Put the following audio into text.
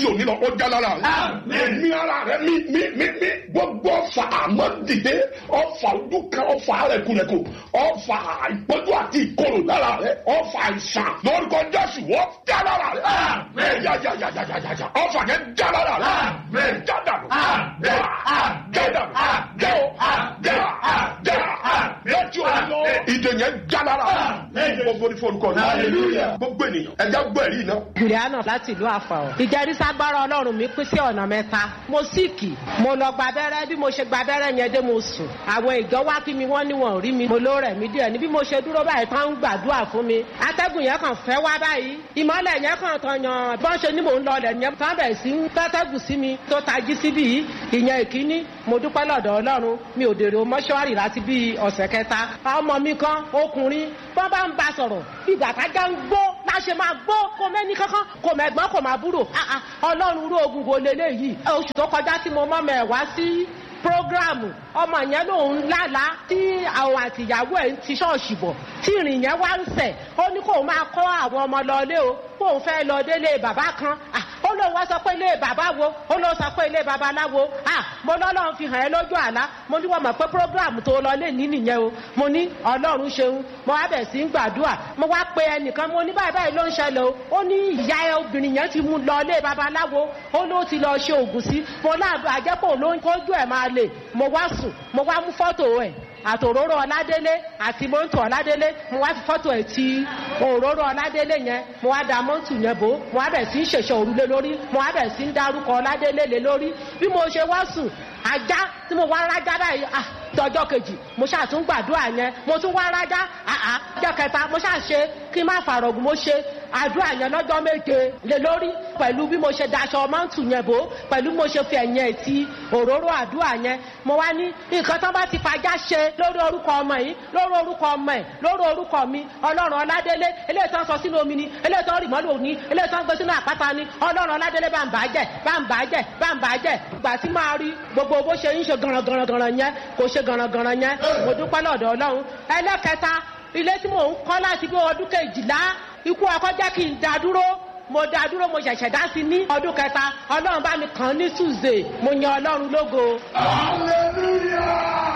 láti òní lọ ó já lára rẹ mi ara rẹ mi mi mi mi gbogbo ọfà àmọ́ dìde ọfà ojú kan ọfà rẹkùrẹkù ọfà ìpọ́jú àti ìkorò lára rẹ ọfà àìsàn lórúkọ jésù wọ́n já lára rẹ yáyáyáyáyá ọfà yẹn já lára rẹ já dànù já já dànù já o já já lẹ́tí òní lọ ìdè yẹn já lára rẹ gbogbo ní fọlùkọ ní gbogbo ènìyàn ẹja gbọ́ ẹ̀rí iná. juliana láti ìlú àfàọ. ìjẹrísàgbára ọlọ́run mi pín sí ọ̀nà mẹ́ta. mo síìkì mo lọ gba abẹ́rẹ́ bí mo ṣe gba abẹ́rẹ́ yẹn dé mo sùn. àwọn ìjọ wá kí mi wọ́n ní wọn ò rí mi. mo ló rẹ̀ mí díẹ̀ ní bí mo ṣe dúró báyìí tán ń gbàdúrà fún mi. atẹ́gùn yẹn kàn fẹ́ wá báyìí. ìmọ̀lẹ̀ yẹn kàn tán yan bọ́n ṣe ní mò ń lọ lẹ̀ yẹn tán bẹ̀ sí ń tẹ́tẹ́gùn sí mi tó tají síbí yìí. ìyẹn ìkíní mo dúpẹ́ lọ́dọ̀ ọlọ́run mi ò dèrò mọ́ṣúárì láti bí ọ̀sẹ̀ kẹta. ọmọ mi kan ọkùnrin bọ́n bá ń ba sọ̀rọ̀ ìgbà tájà ń gbó láṣẹ máa gbó kó mẹ́ni kankan kò mẹ́gbọ́n kò máa búrò ọlọ́run rú ogun wo leléyìí oṣù tó kọjá tí mo mọ́ mẹ́ wá sí prógráàmù ọmọ yẹn lòun lálàá tí àwọn àtìyàwó ẹ̀ ń ti ṣọ́ọ̀ṣì bọ̀ tí ìrìn yẹn wá ń sẹ̀ ó ní kóun máa kọ́ àwọn ọmọ lọlé o kóun fẹ́ lọ délé bàbá kan ó lóun wá sọ pé ilé bàbá wo ó lóun sọ pé ilé babaláwo mo lọ́lọ́run fi hàn ẹ́ lójú àlá mo ní wọ́n mọ̀ pé prógráàmù tó lọ lé ní nìyẹn o mo ní ọlọ́run ṣeun mo wá bẹ̀ sí ń gbàdúrà mo wá pe ẹnìkan mo ní báyìí báyìí ló ń ṣẹlẹ̀ o ó ní ìyá ẹ obìnrin yẹn ti mú lọ ilé babaláwo ó ló ti lọ ṣe ògùn sí mo láàbù àjẹpọ̀ ló ń kójú ẹ̀ máa lè mo wá sùn mo wá mú fọ́tò ẹ̀ àtòróró ọládélé àti mọ́tò ọládélé mo wá fi fọ́tò ẹ̀ ti òróró ọládélé yẹn mo wá da mọ́tò yẹn bò mo wá bẹ̀ sí ń ṣèṣe òrùlé lórí mo wá bẹ̀ sí ń darúkọ ọládélé lé lórí bí mo ṣe wá sùn ajá tí mo wá rájá báyìí ah tọjọ́ kejì mo ṣáà tún gbàdúrà yẹn mo tún wá rájá àá ọjọ́ kẹta mo ṣáà ṣe kí n má fàrọ̀gùn mo ṣe àdúrà yẹn lọ́jọ́ méje lé lórí pẹ̀lú bí mo ṣe daṣọ mọ́ǹtù yẹn bò pẹ̀lú bí mo ṣe fi ẹ̀yìn ẹ̀ ti òróró àdúrà yẹn mo wá ní nǹkan tán bá ti fajá ṣe lórí orúkọ ọmọ yìí lórí orúkọ ọmọ ẹ̀ lórí orúkọ mi ọlọ́run ọládélé eléyìí tán sọ sínú omi ni eléyìí tán rì mọ́lù òní eléyìí tán gbé sínú àpáta ni ọlọ́run ọládélé bá ń bàjẹ́ bá ń bàjẹ́ bá ń bàjẹ́ ìgbà tí máa rí gbogbo bó ṣe ń ṣe gànràngànràngànràn yẹn kò ṣe gànràngànràn yẹn mo dúpẹ́ lọ́dọ̀ ọlọ́run ẹlẹ́kẹta ilé tí mò ń kọ́ láti bí ọdún kejìlá ikú ọkọ jẹ́ kí n dá dúró mo dá dúró mo ṣẹ̀ṣẹ̀ dá sí ní ọdún kẹta ọlọ́run bá mi kàn ní tuesday mo yan ọlọ́run lógo. hallelujah.